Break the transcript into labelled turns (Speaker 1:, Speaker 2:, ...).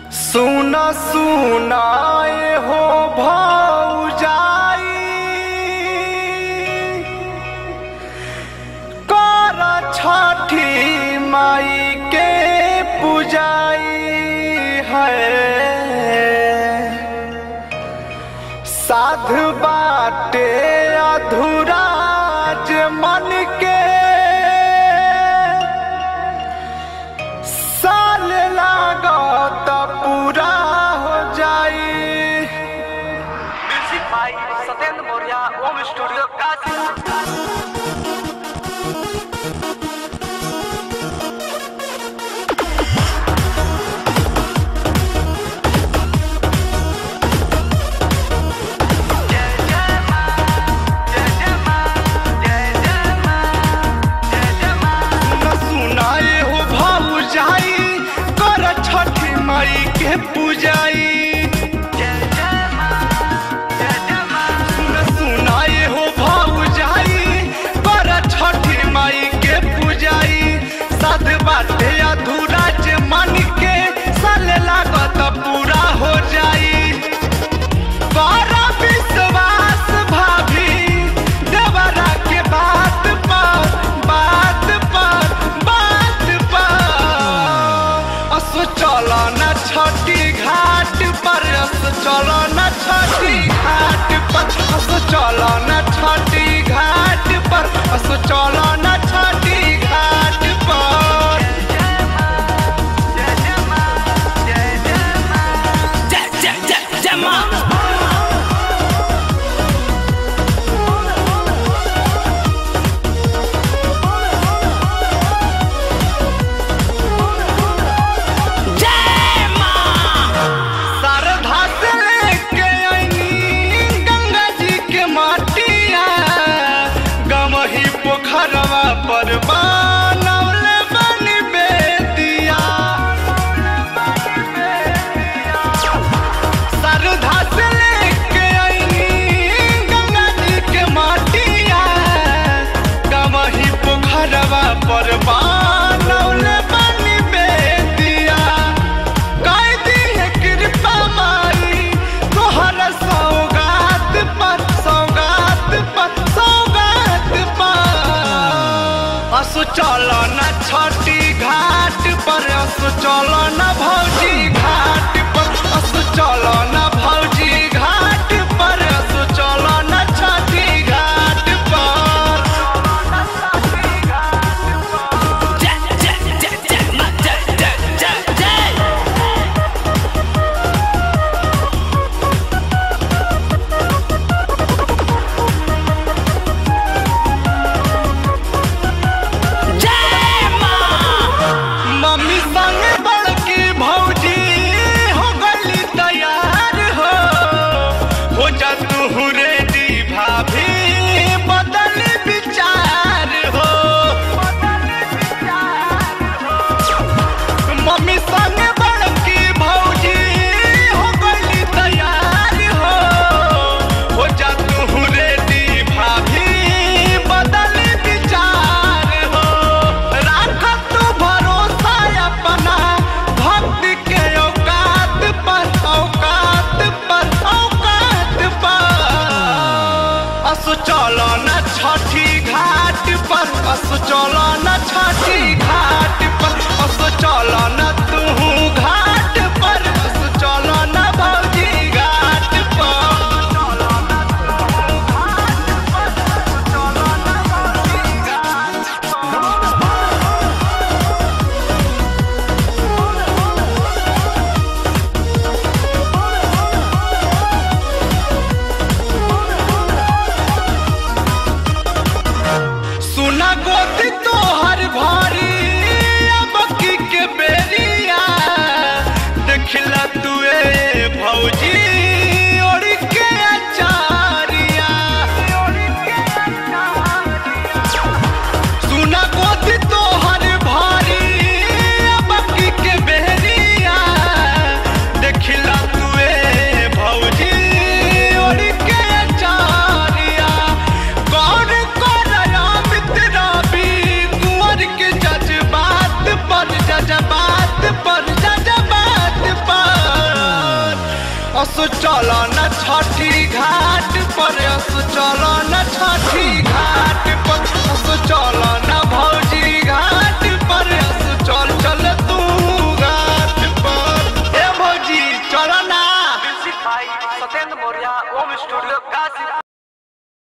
Speaker 1: सुना सुनाए हो भौजाई कर छठी माई के पूजाई है साध बाटे अधूरा जे मन के साल लागत पूरा हो जाई
Speaker 2: music by Satyendra Maurya Om studio Kashi
Speaker 1: न सुनाए हो भौजाई कर छठी माई के पूजाई न सुनाए हो भौजाई कर छठी माई के पूजाई साध बाटे अधूरा जे मन के साल लागत पूरा हो जाई कर विश्वास भाभी देवरा के बात पर बात पर बात पर असो चलो न छठी घाट पर असो चलो न छठी घाट पर असो चलो न छठी घाट पर असो चलो न छठी घाट पर शारदा से लेके आईनी गंगा जी के माटिया गमही पोखरवा पर बनौले बनी बेदिया शारदा से लेके आईनी गंगा जी के माटिया गमही पोखरवा पर बनौले बनी बेदिया कैदी है कृपा माई तोहर सौगात पर सौगात पर सौगात पर असु चलो न छठी घाट पर असु चलो न भौजी घाट पर असु चलो न भौजी घाट पर असु चलो न छठी घाट पर मम्मी संग बड़की भौजी हो गली तैयार असु चल न छठी घाट पर असु चल न छठी घाट पर